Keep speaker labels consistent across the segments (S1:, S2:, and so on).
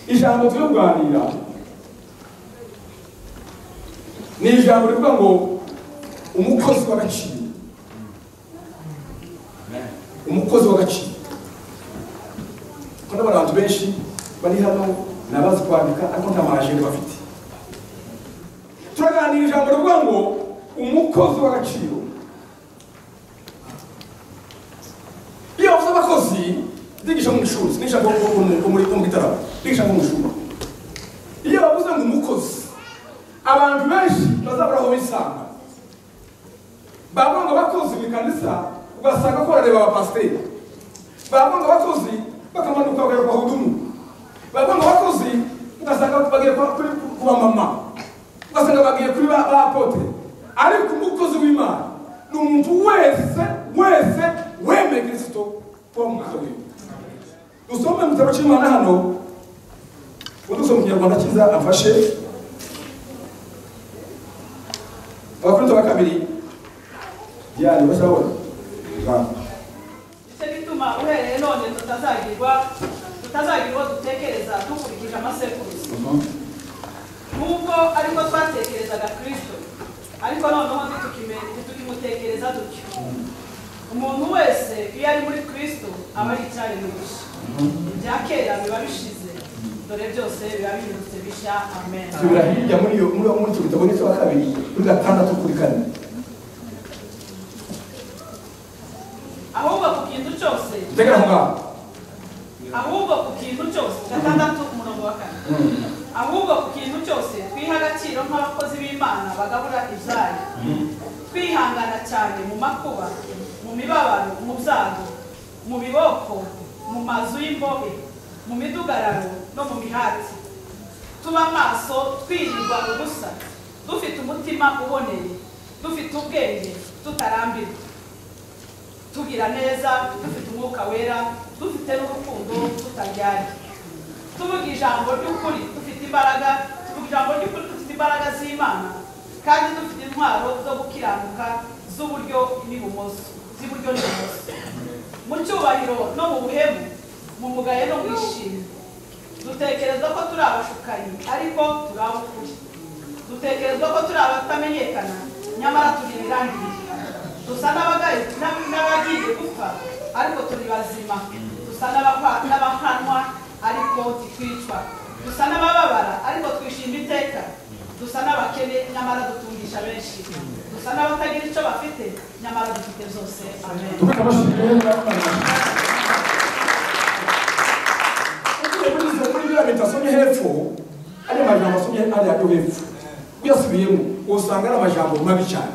S1: ijambo turi kuganira ni ijambo rivuga ngo umukozi w'agaciro umukozi w'agaciro ko n'abantu benshi bari hano nabazi kwandika ariko nta majeri bafite turaganira ijambo rivuga ngo umukozi w'agaciro iyo bavuze abakozi ndigisha mu ishuri ni ijambo ryo mu gitaramo ndigisha mu ishuri iyo bavuze ngo umukozi abantu benshi bazabura aho bisanga bavuga ngo abakozi mu ikanisa ugasanga ko barareba abapasiteri bavuga ngo abakozi bakamanuka bagera kwa hudumu bavuga ngo abakozi ugasanga bagiye kwa- kuri ku bamama ugasanga bagiye kuri ba apote ariko umukozi w'imana ni umuntu wese wese wemeye kirisito kuba umukozi w'imana dusome mu gitabo cy'imana hano udusoma mu kinyarwanda cyiza afashe abakorinto ba kabiri yani bashabona
S2: nicyo gituma uhereye none tutazagirwa tutazagira uwo dutekereza dukurikije amasekuruza nubwo ariko twatekerezaga kirisito ariko noneho ntitukimenye ntitukimutekereza dutyo umuntu wese iyo ari muri kirisito aba ari icyaremwe gusa ibya kera biba bishize dore byose biba bihindutse bishya amen
S1: tubira hirya muri iyo muri muri icyo gitabo n'icyo kabiri kuri gatandatu kuri kane
S2: ahubwo ku kintu cyose
S1: tegera aho ngaho
S2: ahubwo ku kintu cyose gatandatu ku murongo wa kane ahubwo ku kintu cyose twiha agaciro nk'abakozi b'imana bagabura ibyayo twihangana cyane mu makuba mu mibabaro mu byago mu biboko mu mazu y'imbobe mu midugararo no mu mihati tuba amaso twirirwa ubusa dufite umutima uboneye dufite ubwenge tutarambirwa tugira neza dufite umwuka wera dufite n'urukundo tutaryari tuvuga ijambo ry'ukuri dufite imbaraga tuvuga ijambo ry'ukuri dufite imbaraga z'imana kandi dufite intwaro zo gukiranuka z'uburyo n'ibumoso z'iburyo n'ibumoso mu cyubahiro no mu buhemu mu mugayo no mu ishimwe dutekereza ko turi abashukanyi ariko turi ab'ukuri dutekereza ko turi abatamenyekana nyamara turi ibirangirire dusa n'abagaye n'ab- n'abagiye gupfa ariko turi bazima dusa n'abakwa- n'abahanwa ariko ntitwicwa dusa n'abababara ariko twishima iteka dusa n'abakene nyamara dutungisha benshi dusa n'abatagira icyo bafite nyamara dufite zose amen
S1: tubika abashinzwe ugiye muri biriya leta asomye hepfo ariya majambo asomye hariya yo hepfo uyasubiyemo usanga ari amajambo mabi cyane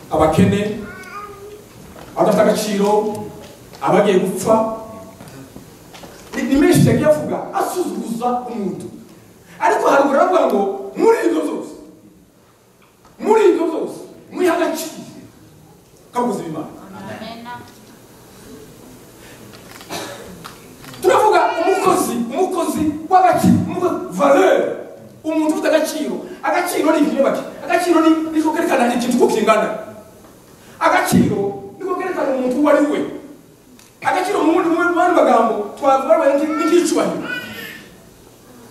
S1: abakene abadafite agaciro abagiye gupfa ni ni menshi yagiye avuga asuzuguza umuntu ariko haruguru aravuga ngo muri ibyo zose muri ibyo zose mwiha agaciro kabuze imana turavuga umukozi umukozi w'agaciro umukozi valeur umuntu ufite agaciro agaciro ni ikintu bake agaciro ni niko kerekana ikintu uko kingana agaciro niko kerekana umuntu uwo ari we agaciro mu bundi mu bandi magambo twavuga ngo ni ni nk'icyubahiro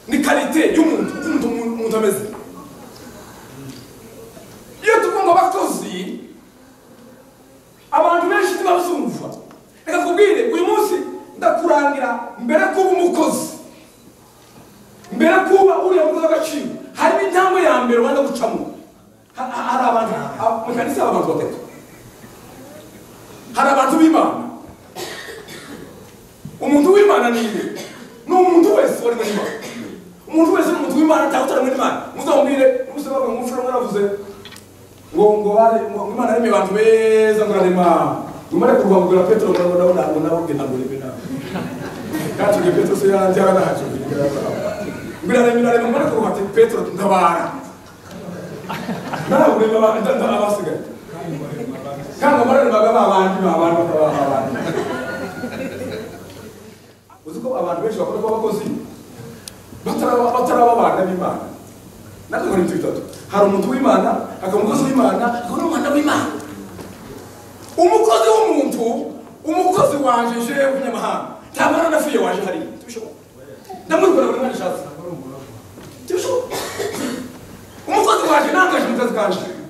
S1: ni karite y'umuntu uko umuntu umuntu ameze iyo tuvuga ngo abakozi abantu benshi ntibazumva reka tubwire uyu munsi ndakurangira mbere kuba umukozi mbere kuba uriya mukozi w'agaciro harimo intambwe ya mbere ubanza gucamo Ha- ha- hari abantu ab- mu kanisa hari abantu batatu hari abantu b'imana umuntu w'imana ni iwe ni umuntu wese wari muri imana umuntu wese ni umuntu w'imana cyangwa utari muri imana muzamubwire musabaga ngo mufure mwaravuze ngo ngo bare ngo ngo imana aremye abantu beza ngo ararema umare kurwambura petero ngo ndabona ngo nabo genda ngo rebe nawe katuge petero se yanjye ara ntacyo ngo ararema ararema umare kurwate petero ndabara nawe urema abantu ndabara abasigaye kandi ngo bararema babandi babandi babandi uzi ko abantu benshi bakora ko abakozi bataraba bataraba abana b'imana natwe muri ibyo bitatu hari umuntu w'imana hakaba umukozi w'imana hakaba n'umwana w'imana umukozi w'umuntu umukozi wanje jewe w'umunyamahanga nta mbaraga nafiye waje hariya tubishobora ndamurikora buri mwana evanjiri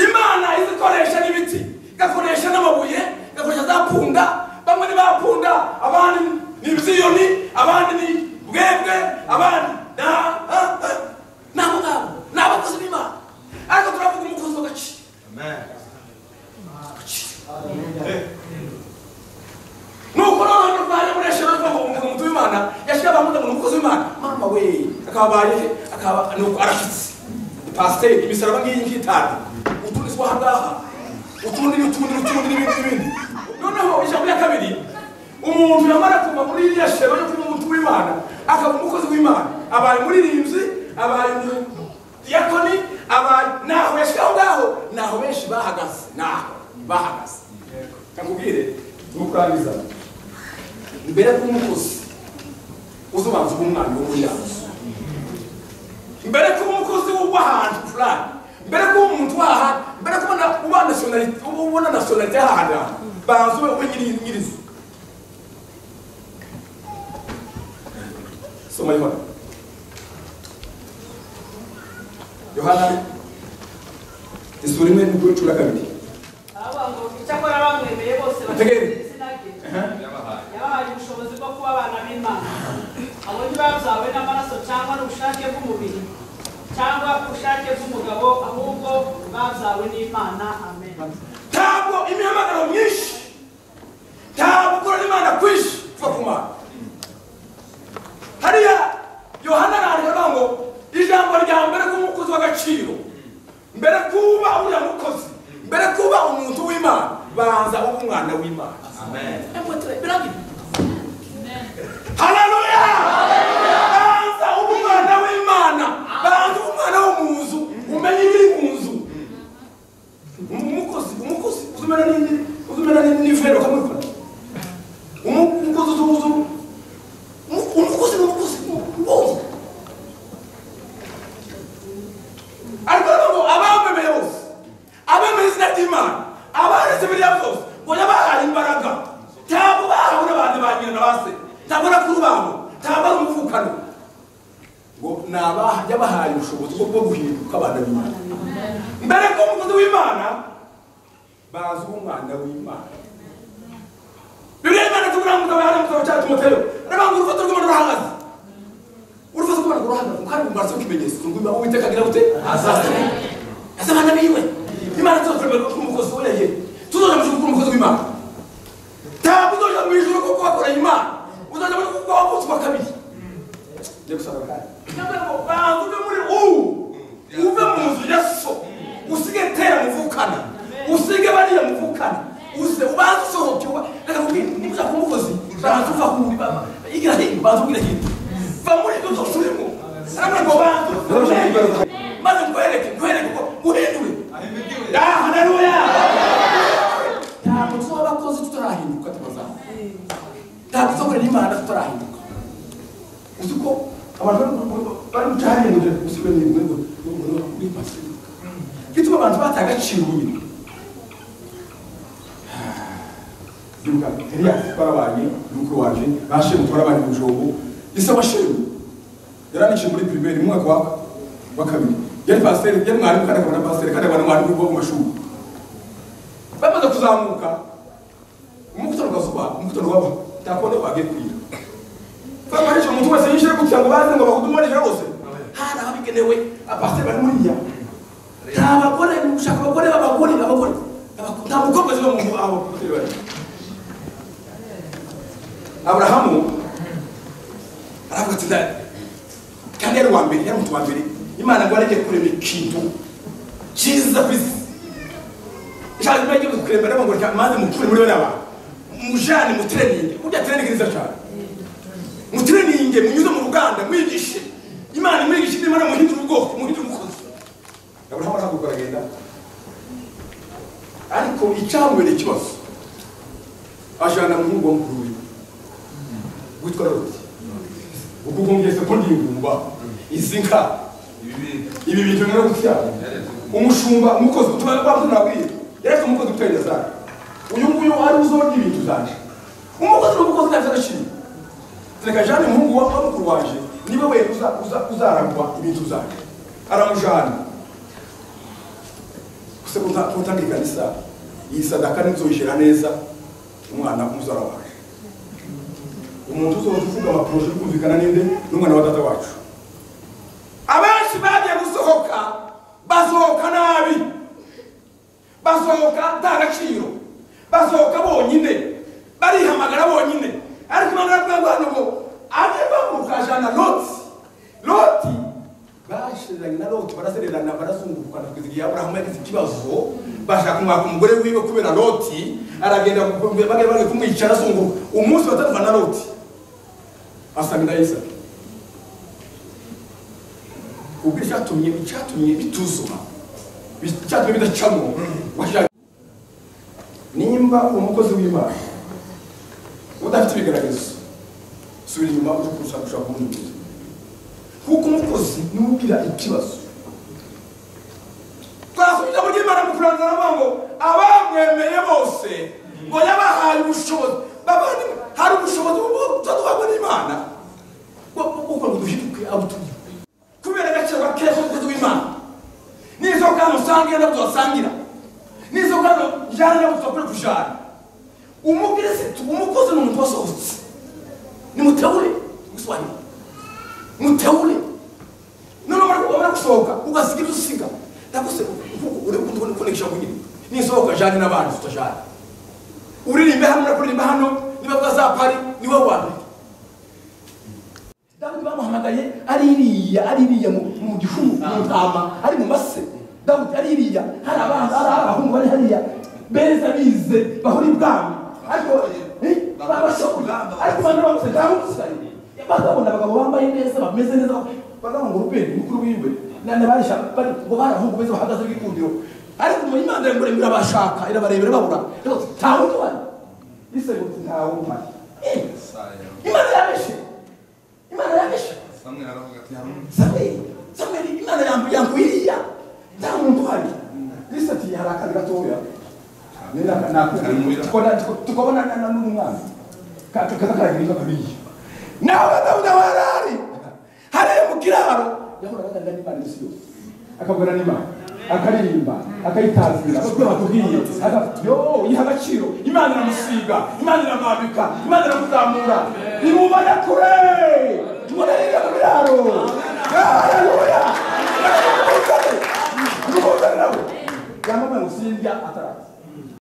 S1: imana izikoresha n'ibiti igakoresha n'amabuye igakoresha za punda bamwe ni ba punda abandi ni ibyiyoni abandi ni bwebwe abandi ni aha- aha- aha. ni abo ngabo ni abakozi b'imana ariko turavuga umukozi w'agaciro nuko noneho turwanya muresha bavuga ngo umuntu mutu w'imana yashyize abantu umuntu umukozi w'imana mama we akabaye akaba nuko arashyitse pasiteri imisaraba ngiyi ngiyi itanu utundi si aha ngaha utundi n'utundi n'utundi n'ibindi n'ibindi noneho ijambo rya kabiri umuntu yamara kuva muri iriya shema yo kuba umutu w'imana akaba umukozi w'imana abaye muririmbyi abaye diyakoni abaye naho yashyize aho ngaho naho benshi bahagaze naho bahagaze nakubwire nukurangiza mbere k'umukozi uzobanza uba umwana w'umuryango mbere kuba umukozi w'ahantu fulani mbere kuba umuntu waha mbere kubona uba nationalite ubona nationalite y'ahantu aha banza ube ube nyiri nyirizi soma yohana yohana isura imwe n'ukuri cura kabiri
S2: aravuga ngo icyakora abamwemeye bose
S1: Ategere.
S2: bashyize izina rye yabahaye ubushobozi bwo kuba abana b'imana abo ntibazawe n'amaraso cyangwa n'ubushake bw'umubiri cyangwa ubushake bw'umugabo ahubwo bazawe n'imana amen
S1: ntabwo imihamagaro myinshi ntabwo ukorana imana kwinshi kuva ku mana hariya yohana arandika ngo ijambo rya mbere k'umukozi w'agaciro mbere kuba uriya mukozi mbere kuba umuntu w'imana banza uba umwana w'imana haleluya banza uba umwana w'imana banza uba umwana wo mu nzu umenye ibiri mu nzu umukozi umukozi uzumena n'indi uzumena n'ivero kamwikora Umu- umukozi uzubuzu umukozi n'umukozi wose ariko nabo abamemeye bose abemeye izina ry'imana abaretse biriya byose boya bahaye imbaraga ntabwo bahawe n'abantu ba nyina na ba se ntabwo n'abakuru babo ntabwo ari umuvukano ngo ni abajya bahaye ubushobozi bwo bwo guhinduka abana b'imana mbere ko umukozi w'imana bazi umwana w'imana bibiriya imana tuvuga ngo mugabo hano mugabo cyangwa timoteyo aravuga ngo urufoto rw'umuntu urahagaze urufoto rw'umuntu urahagaze kuko hari umubare w'ikimenyetso ngo imana uwiteka agira gute azazane ese abana biwe imana tuzokuremera kuko umukozi we yagiye tuzoja mu ijuru kuko umukozi w'imana ntabwo uzoja mu ijuru kuko wakoreye imana uzoja mu ijuru kuko wakutswa kabiri njye gusanga kandi cyangwa ngo banza uve muri ubu uve mu nzu ya so usige tera muvukana usige bariya muvukana uze ubanze usohoke uba reka nkubwire niba kumukozi banza uva kuri baba igira hino banza ugira hino va muri ibyo byose urimo arabona ngo banza uve maze nkwereke nkwereke ko uhindure haleluya ntabwo tuba abakozi tutarahinduka tubazaho ntabwo tuzakorera imana tutarahinduka uzi ko abantu bari mu cyahariye ngo gusiba n'ibintu ngo muri pasifika bituma abantu bata agaciro nyine ndibuka eliyasi twarabanye n'umukuru wanje bashimwe twarabanye mu jobo isaba shimwe yaranikiye muri pirimeri mu mwaka wa- wa kabiri yari pasiteri yari mwarimu kandi akaba na pasiteri kandi akaba n'umwarimu wo mu mashuri bamaze kuzamuka umukutano ugazuba umukutano waba ntakubona ko wagiye kwira twakoresha umuntu wese yishyure kugira ngo baze ngo bahudume ari hose hari ababigenewe abasiteri bari muriya nta bagore gushaka abagore b'abagore abagore abagore. nta mukobwa ziba mu ngo abo basiteri bari aburahamu aravuga ati "Nda- kandi yari uwa mbere yari umutu wa mbere imana ngo areke kurema ikintu cyiza ku isi ishaka imana igiye kukuremera aravuga ngo reka maze mukure muri bene abantu mujane mutreninge burya treninge nziza cyane mutreninge munyuze mu ruganda mwigishe imana imwigishe n'imana muhindura ubwoko muhindura umukozi aburahamu arahaguruka aragenda ariko icyamubereye ikibazo ajana muhungu wa mukuru we witwa loti ubwo ubwumvise ko ndingumba izi nka ibi bintu rero gutyana umushumba umukozi utuma bamurabwira yaretse umukozi utwereza zawe uyu nguyu ari uzorya ibintu zanje umukozi ni umukozi ntabyo agaciro reka jane umuhungu wa wa mukuru wanje niwe we uza- uza- uzarangwa ibintu zanje aramujana ese kutanga ikanisa iyi sadaka ntizoyishyira neza umwana umuzarawanje umuntu uzoza uvuga amaporoshe uri kumvikana n'inde n'umwana wa data wacu abenshi bagiye gusohoka basohoka nabi basohoka nta gaciro basohoka bonyine barihamagara bonyine ariko imana iravuga ngo hano ngo ane bamukajana loti loti bashiranye na loti barasererana barazungurukana kugeza igihe aburahamu yagize ikibazo bashaka kumwaka umugore wiwe kubera loti aragenda bagenda bagiye kumwica arazunguruka umunsi batandukana na loti asanga ndayisa ubwo icyatumye icyatumye bituzuma icyatumye bidacamo washaka nimba umukozi w'imana udafite ibigaragazo subira inyuma uje kurusha gushaka ubundi buryo kuko umukozi niwe ugira ikibazo twasubiza muri imana mu kurangana bavuga ngo abamwemeye bose ngo yabahaye ubushobozi babandi hari ubushobozi bwo tutagwa n'imana ngo uko ngo duhinduke abo turi kubera agaciro gakeya k'umukozi w'imana n'izo kano usangira nabwo wasangira n'izo kano jana nabwo tubakore kujana umukirisitu umukozi ni umuntu wasohotse nimutebure guswahili mutebure noneho wamara gusohoka ugasiga ibyo usiga ndaguse uri kunikisha kugira nisohoka jani n'abandi tutajani uririmbe hano nakuririmba hano niba bwazapari niwe wandika dawudi bamuhamagaye ari iriya ari iriya mu gifu mu ntama ari mu mase dawudi ari iriya hari abana hari abahungu bari hariya beza bize bahora ibwami ariko babashobora ariko abantu bamutse ndamutse bakabona abagabo bambaye neza bameze neza bakavuga ngo rubeni mukuru wiwe nane barishaka ngo barahungu beza bahagaze bikundiro ariko mu imana iragura irabashaka irabarebera babura ntawe umubare ise ngo ntawe umubare imana yabeshe imana yabeshe samweli samweli imana yambu yambu iriya nta muntu uhari ise ati hari akazi gatoya tukabona n'umwana kazakaragira inzoka biyi nawe dawuda warari hariya mu kiraro yahoraga aganira n'imana isi yose akavugana n'imana akaririmba akayitazira kuko batubwiye yo yiha agaciro imana iramusiga imana iramwambika imana iramuzamura nimubona kure murarire mu biraro haleluya nimubuzane nimubuzane nawe yamamaye ngo sindya ataraza